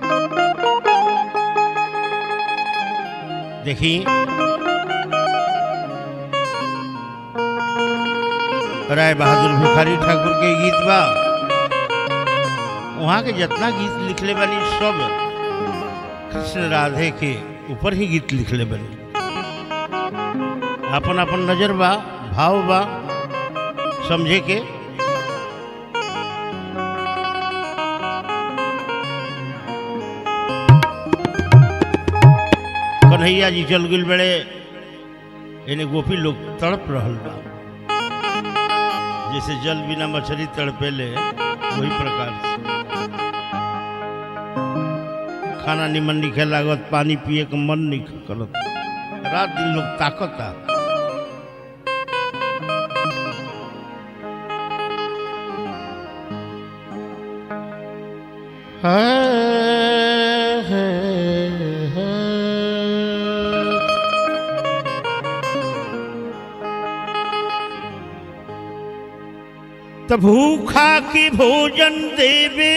देखी राय बहादुर भिखारी ठाकुर के गीत बा वहाँ के जितना गीत लिखले बानी सब कृष्ण राधे के ऊपर ही गीत लिखले बानी अपन अपन नजर बा भाव बा समझे के कन्हैया जी चल गए बड़े इन्हें गोपी लोग तड़प रहल बा जैसे जल बिना मछली तड़पेले वही प्रकार से खाना निमन निखे लागत पानी पिए के मन नहीं करत रात दिन लोग ताकता त भूखा की भोजन देवे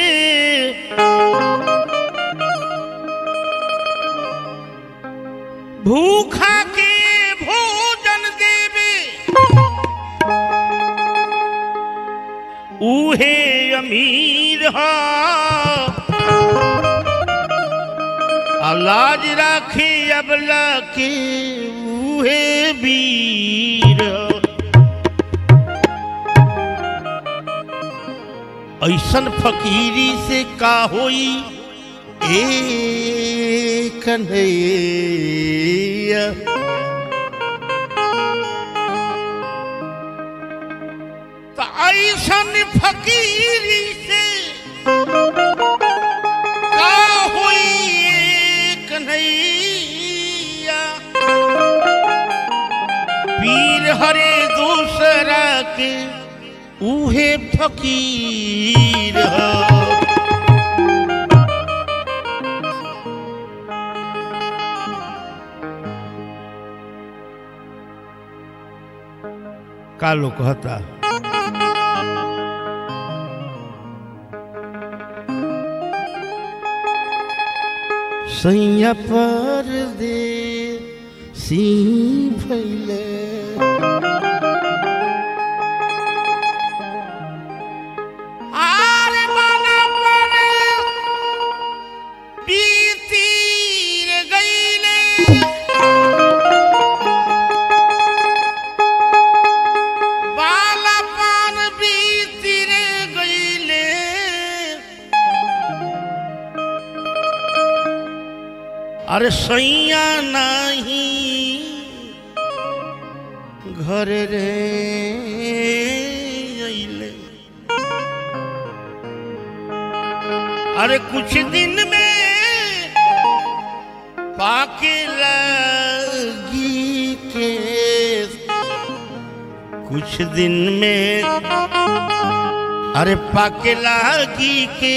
भूखा के भोजन देवे उहे अमीर हा लाज राखी अबला के उहे वीर ऐसन फकीरी से का होई ए कन्हैया त ऐसन फकीरी से का होई ए कन्हैया पीर हरे दूसरा के उहे फकीर ह का लोग कहता सैया पर दे सी भैले आरे मना पर बीतीर गईले बाला पान बीतीर गईले अरे सैया नहीं घर रे अइले अरे कुछ दिन में पाके लगी के कुछ दिन में अरे पाके लगी के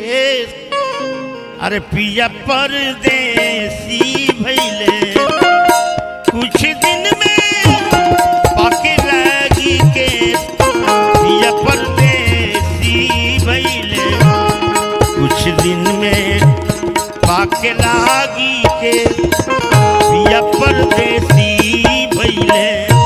अरे पिया परदेसी भैले कुछ दिन में पाके लगी के पिया परदेसी भैले कुछ दिन में पाके लागी के पिया परदेसी भैले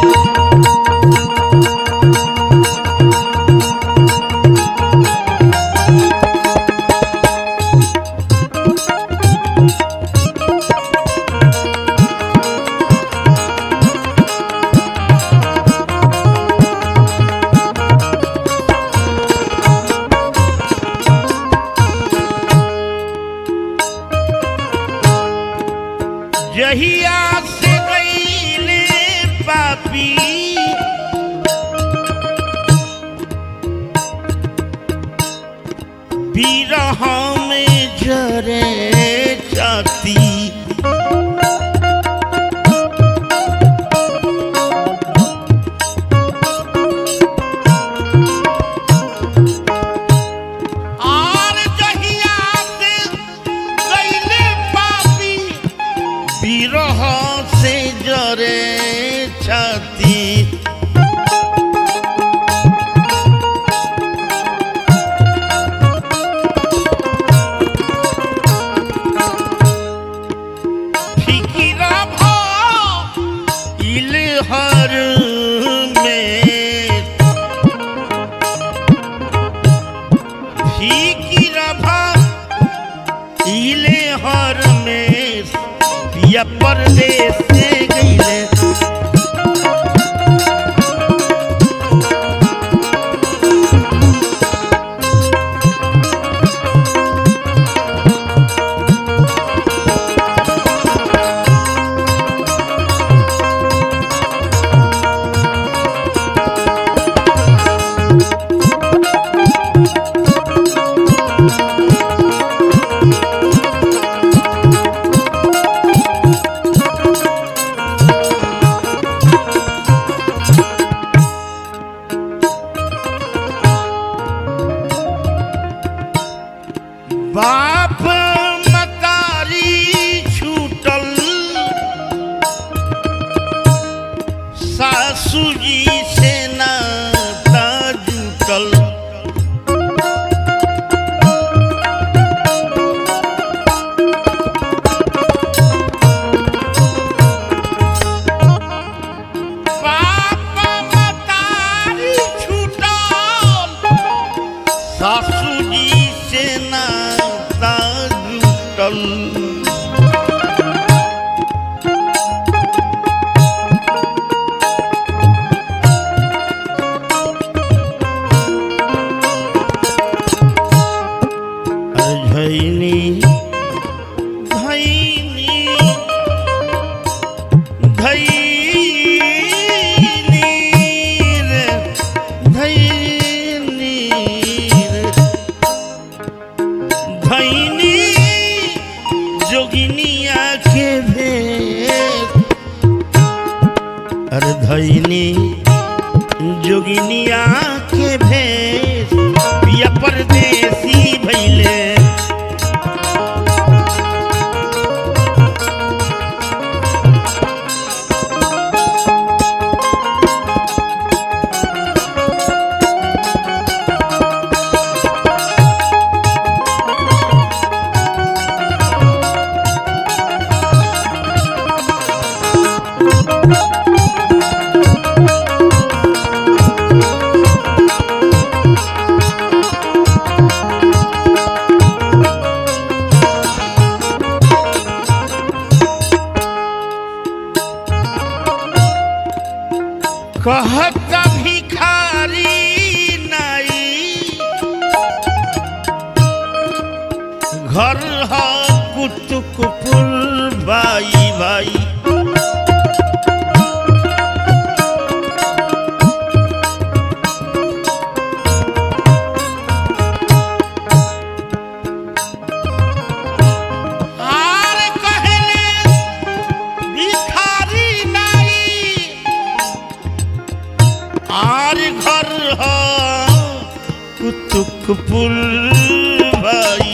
जहिया से गईले पापी बिरह में जरे जाती आर जहिया से गईले पापी बिरह से जरे छाती हर में फीकी रभा इले हर में पिया परदेस से गईले बाप मतारी छूटल सासू जी से नाता जुटल बाप मतारी छूटल सासू जी से नाता जुटल धैनी धैनी धैनी रे धैनी रे धैनी जोगिनिया के भेद अरे धैनी जोगिनिया के भेद पिया परदेसी भैले कहत भिखारी नाई घर ह कुतुकपुर भाई भाई आर कहले भिखारी नाई आर घर ह कुतुकपुर भाई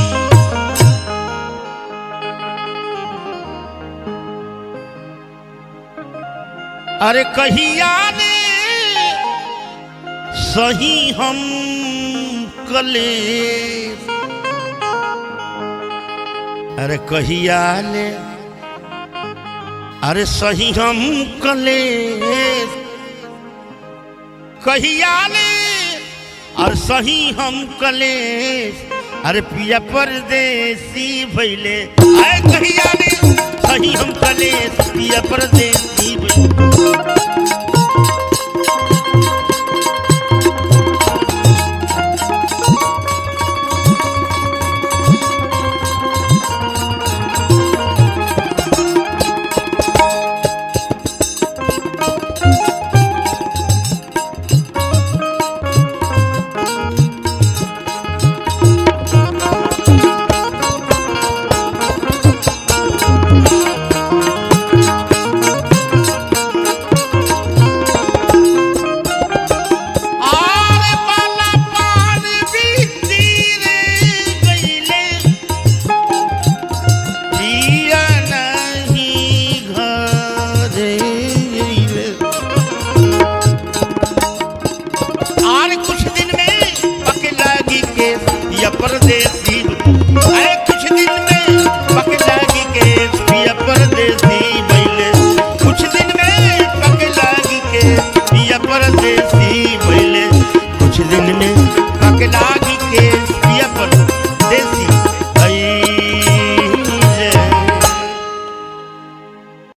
अरे कहिया ने सही हम कले अरे कहिया ने अरे सही हम कले कहिया ने और सही हम कले अरे पिया परदेसी भैले आए कहिया ने सही हम कले पिया परदेसी